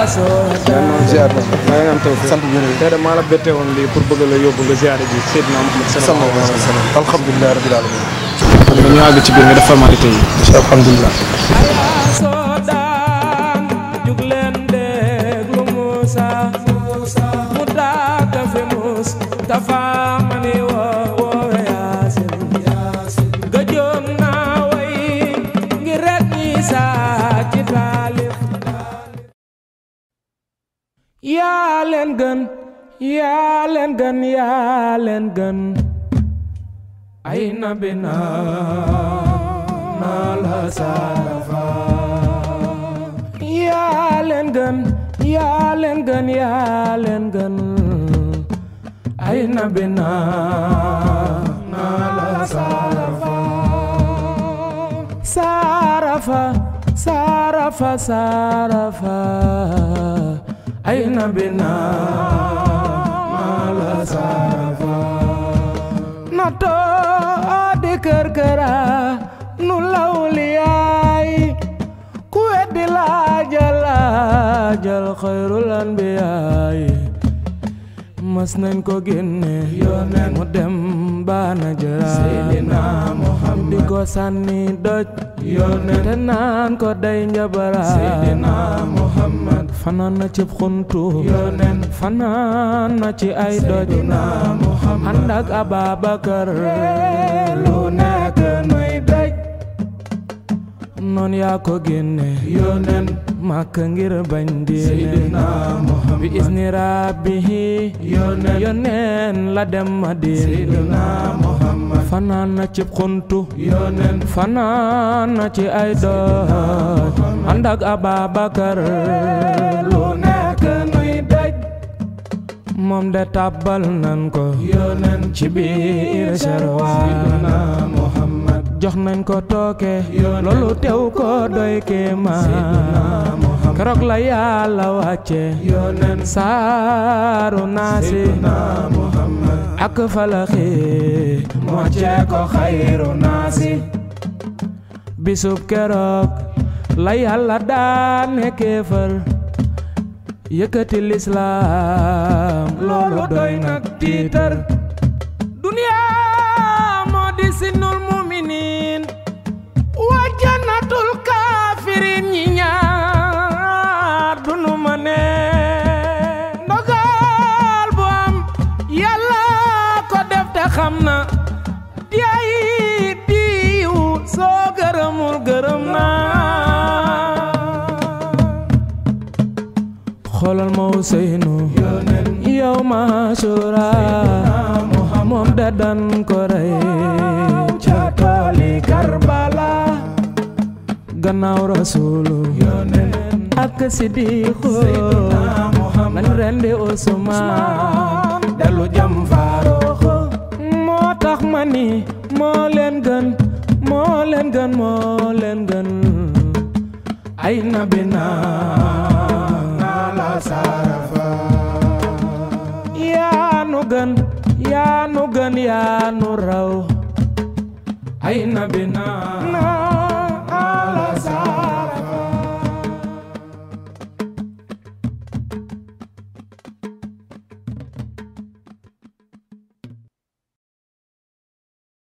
ziar na maa ngi am taw sant bu wér tey de maa la bette woon lii pour bëgg la yóbbu nga ziare ji Seydina Muhammad sallallahu alayhi wa sallam alhamdulilah rabbil alamin kon dañu àgg ci biir nga def formalité yi alhamdulilah soodaan jug leen déglu Musa mu daaka fi mus dafa mani woo woowe yaasin gëjoon naa way ngir rek ñi saa ci taalif yaa leen gën yaa leen gën yaa leen gën ay nabi naa naa la saarafa yaa leen gën yaa leen gën yaa leen gën ay nabi naa naa la saarafa saarafa saarafa saarafa ay nabi naa naa la saarafa na too di kër këra nu lawliyaay ku weddi laajal laajal xayrul anbiyaay mas nañ ko génne yónneen mu dem baana jëra Seydina Muhammad di ko sànni doj yónneen te naan ko day njabara Seydina Muhammad fanaan na ci xuntu yónneen fanaan na ci ay doj Muhammad ànd ak Ababakar lu nekk nuy daj noon yaa ko génne yónneen màkk ngir bañ diine bi isni rabbihi yónneen la dem Madina fanaan na ci xuntu fanaan na ci ay doj ànd ak Ababakar lu nekk nuy daj moom de tàbbal nan ko ci biir serwaan jox nañ ko tooke loolu tew ko doy kéemaan keroog la yàlla wàcce saaru naasi ak falaxi mocce ko xayru naasi bisub keroog la yàlla daane kéefër yëkkati lislaam loolu doy nag tiitar duniyaa moo di sinul muminin wa jannatul kaafirin ñi ñaar dunu ma ne ndogal bu am yàlla ko def te xam na diay diiw soo gërëmul gërëm naa xoolal ma Useynu yow ma sura moom da dan ko rey ca tooli Karbala gannaaw rasulu ak Sidiqu lañ rendi Usmaan dellu jam Faaruq moo tax ma ni moo leen gën moo leen gën moo leen gën ay nabi naa la sarafa yaa nu gën yaa nu gën yaa nu raw ay nabi naa